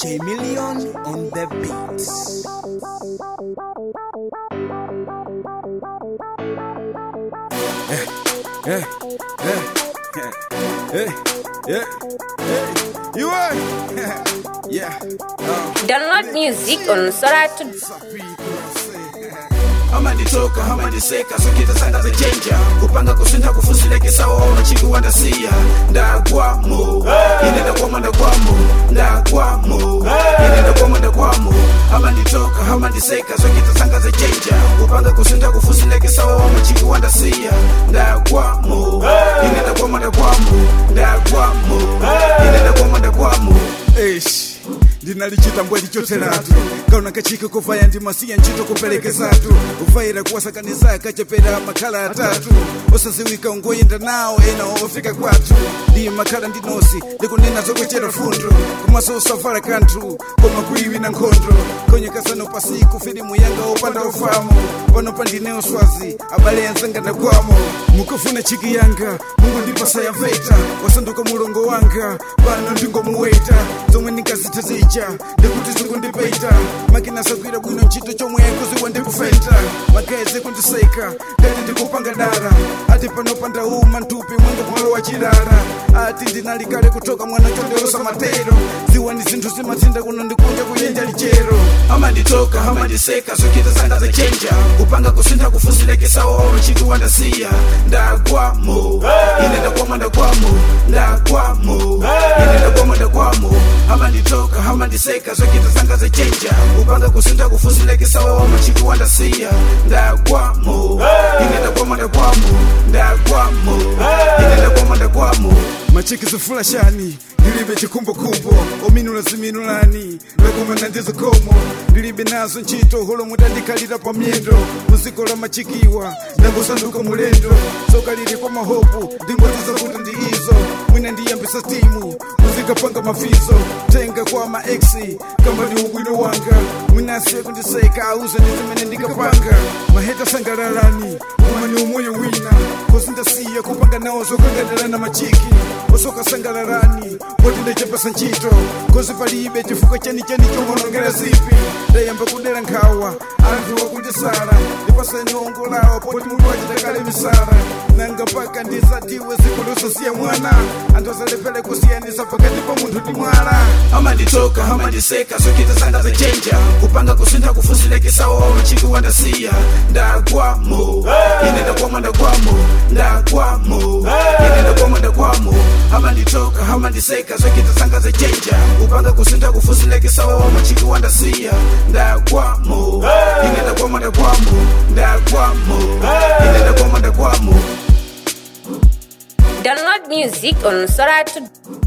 DJ Million on the beats. Yeah, yeah, yeah, yeah, yeah, yeah. You are, yeah. Uh, Download music on Soratu. amanditoka amandiseka sokitasanga chenja kupanga kusintha kufusilekesa waona chiki wandasiya ndagwamo ine ndakwamo ndakwamo ndagwamo ine ndakwamo ndakwamo amanditoka amandiseka sokitasanga chenja kupanga kusintha kufusilekesa waona chiki wandasiya ndagwamo ine ndakwamo ndakwamo ndagwamo ine ndakwamo ndakwamo eish ndinalichita mbweli choteratu kaona kachike kuvaya ndimasiya ntchito kupelekezatu ufaira kuwasakaniza kachepera makhala atatu osaziwika ungoyenda nawo ena ofika kwathu ndi makhala ndinosi ndikunena zokuchera fundo komaso usavala kanthu koma kuiwi na nkhondo konyekasano pasiku filimu yanga opanda ufamo pano pandine uswazi abale anzanga ndakwamo mukufuna chiki yanga mungu ndipasa yaveta wasanduka mulongo wanga pano ndingomuweta zomwe ndingazitha zija ndikuti zikundipeita makina sagwira bwino ntchito chomwe kuziwa ndikufenta mageze kundiseka ndati ndikupanga dara ati pano pandauma ntupi mwanga mwalo wa chirara ati ndinali kale kutoka mwana chonderosa matero ziwa ni zinthu zimatsinda kuno ndikunja kuyenja lichero amanditoka amandiseka sokitasanga chenja kupanga kusintha kufusilekesa waona chiki wandasiya ndagwamo ine ndakwamo ndakwamo ndagwamo ine ndakwamo ndakwamo amanditoka amandiseka sokitasanga chenja kupanga kusintha kufusilekesa waona chiki wandasiya ndagwamo ine ndakwamo ndakwamo ndagwamo ine ndakwamo ndakwamo machiki zifulashani ndilibe chikumbukumbu ominula ziminulani ndakumana ndizokomo ndilibe nazo ntchito holo mutandikhalira pa myendo muziko la machikiwa ndangosanduka mulendo soka lili kwa mahopu ndingotiza kuti ndi izo mwina ndiyambisa timu muzikapanga mafizo tenga kwa maeksi kamba ndi ubwino wanga mwina asiye kundiseka auze ndi zimene ndikapanga maheta sangalalani uma ni umoyo wina kozi ndasiya kupanga nawo zokangalalana machiki osoka sangalalani poti ndachepasa ntchito kozi palibe chifukwa chenicheni chomonongera zipi ndayamba kudera nkhawa anthu wakundisala ndipaseni ongo lawo poti munthu wachitakale misala nanga mpaka ndizatiwe zikulososiya mwana anthu azalepere kusiyanisa pakati pa munthu ndi mwala amanditoka amandiseka sokitasanga chenja kupanga kusintha kufusilekesa waona chiki wandasiya ndagwamo ine ndakwamo ndakwamo ndagwamo ine ndakwamo ndakwamo amanditoka amandiseka sokitasanga chenja kupanga kusintha kufusilekesa waona chiki wandasiya ndagwamo ine ndakwamo ndakwamo ndagwamo ine ndakwamo ndakwamo Download music on Soratu.